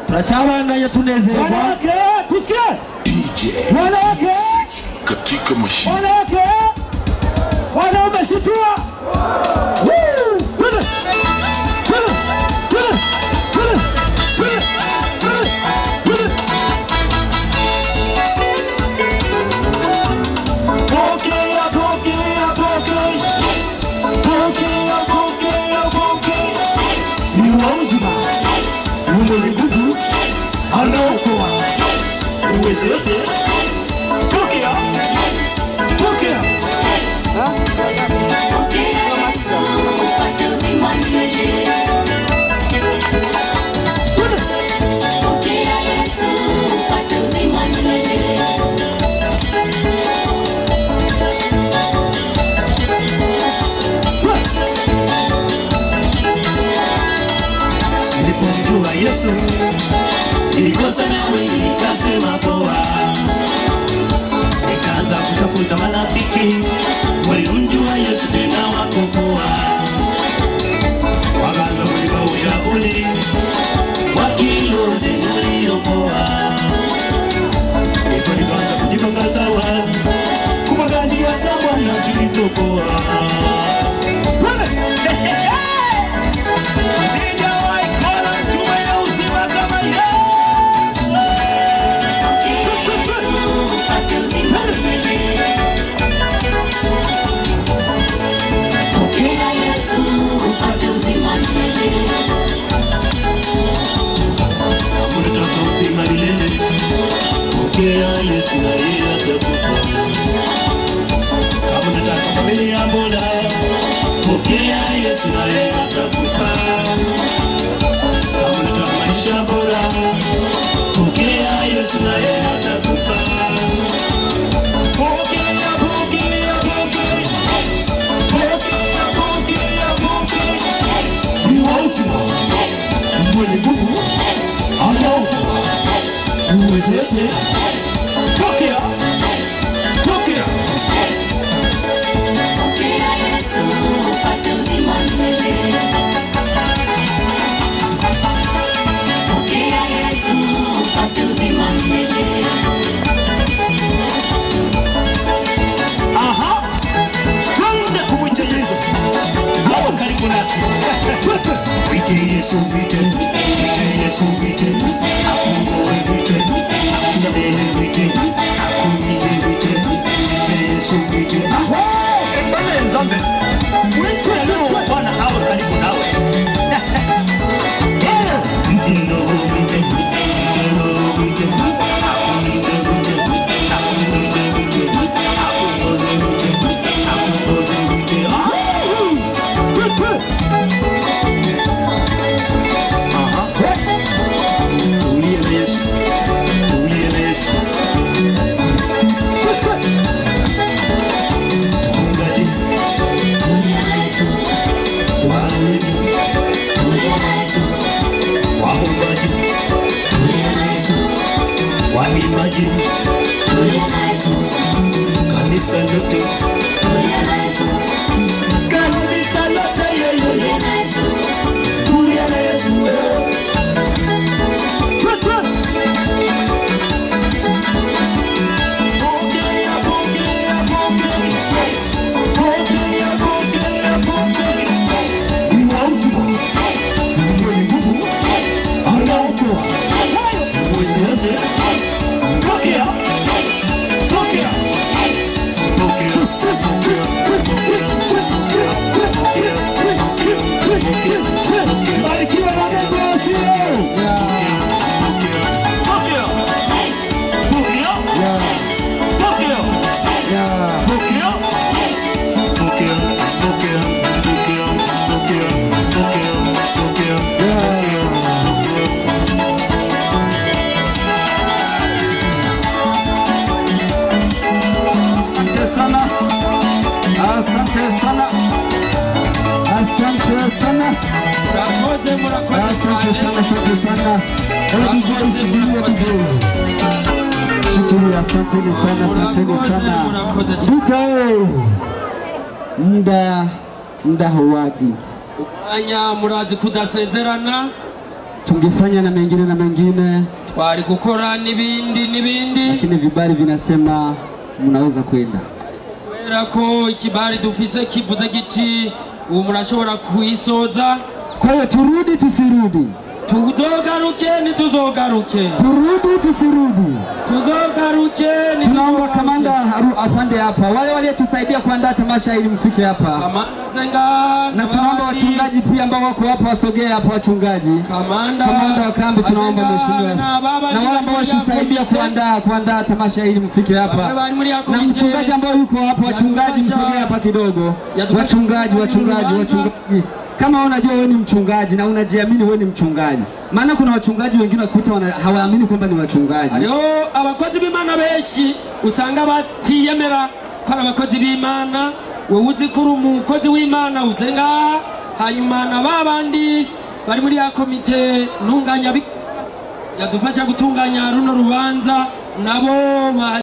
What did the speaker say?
turacabandanya tunezerwa wanawake tusikie DJ wanawake katika mashine wanawake wanaume shitua Woo! Twende! Twende! Twende! Twende! Twende! Twende! Twende! Pokea, pokea, pokea. Pokea, pokea, pokea. Ni wa uzima ni mwenye nguvu anaokoa uweze yote pokea pokea Twende. nilipomjua yesu nilikosa nawe nikasema poa nikaanza kutafuta marafiki waliomjua yesu tena wakopoa wakaanza kunipa ushauri wakiyote naliopoa ndipo nikaanza kujipanga sawa kufuata njia za bwana zilizopoa Sijawahi kuona mtu mwenye uzima kama Yesu. Kama unataka uzima milele, pokea Yesu na yeye atakupa. Kama unataka familia bora, pokea Yesu na yeye atakupa. Kama unataka maisha bora, pokea Yesu na yeye atakupa. Pokea, pokea, pokea. Pokea, pokea, pokea. Ni wa uzima, mwenye nguvu, anaokoa, uwezete. Pokea, pokea. Aha, twende kumwita Yesu. Hapo karibu nasi. Mwite Yesu, mwite, mwite Yesu, mwite, akungoe, mwite, akusamehe, mwite, akulinde, mwite, mwite Yesu, mwite. Mbele nzambe. Mwite leo Bwana awe karibu nawe. Yeah. Mwite Roho, mwite, mwite Roho, mwite, akulinde, mwite, akulinde, mwite, akungoze, mwite, akungoze, mwite. Ah! Aha. Tulie na Yesu. Tulie na Yesu. Mchungaji. Wahubiri. Waombaji. Waimbaji. Kanisa lote. Kanisa lote yeye. Tulia na Yesu wewe. Twe, twe. Pokea, pokea, pokea. Pokea, pokea, pokea. Ni wa uzima. Ni mwenye nguvu. Anaokoa. Uweze yote. Pokea. Pokea. Pokea. Pokea. Pokea. Pokea. Pokea. Pokea. Pokea. barikiwa na Mungu asiye Asante sana, asante sana, asante sana, murakoze murakoze asante cyane sana, asante sana. Hebu DJ shikilia vizuri, shikilia. Asanteni sana, asanteni murakoze sana. murakoze cyane Vita eh, muda muda hauwagi, umwanya murazi kudasezerana tungefanya na mengine na mengine, twari gukora n'ibindi n'ibindi lakini vibali vinasema mnaweza kwenda. kubera ko ikibari dufise kivuze giti ubu murashobora kuyisoza Kwa hiyo turudi tusirudi, tuzogaruke ntituzogaruke turudi tusirudi. tuzogaruke Tunaomba kamanda ntituzogaruke aru- apande hapa, wale waliotusaidia kuandaa tamasha ili mfike hapa, kamanda zenga na tunaomba n'abandi. wachungaji pia ambao wako hapa wasogee hapa, wachungaji kamanda kamanda wa kambi, tunaomba Azenga mheshimiwa, na baba na ndi wale ambao bari muri ya walitusaidia komite. kuandaa kuandaa tamasha ili mfike Bamwe hapa, bari muri ya na komite. mchungaji ambao yuko hapa, wachungaji Yatufasha- msogee hapa kidogo, Yatufasha wachungaji, kufanya wachungaji, urubanza. wachungaji. Kama wewe unajua wewe ni mchungaji na unajiamini wewe ni mchungaji, maana kuna wachungaji wengine wakuta wana- hawaamini kwamba ni wachungaji. hariho abakozi b'imana benshi usanga batiyemera ko ari abakozi b'imana wowe uzi ko uri umukozi w'imana uze ngaha hanyuma na ba bandi bari muri ya komite ntunganya yadufasha gutunganya runo rubanza nabo ba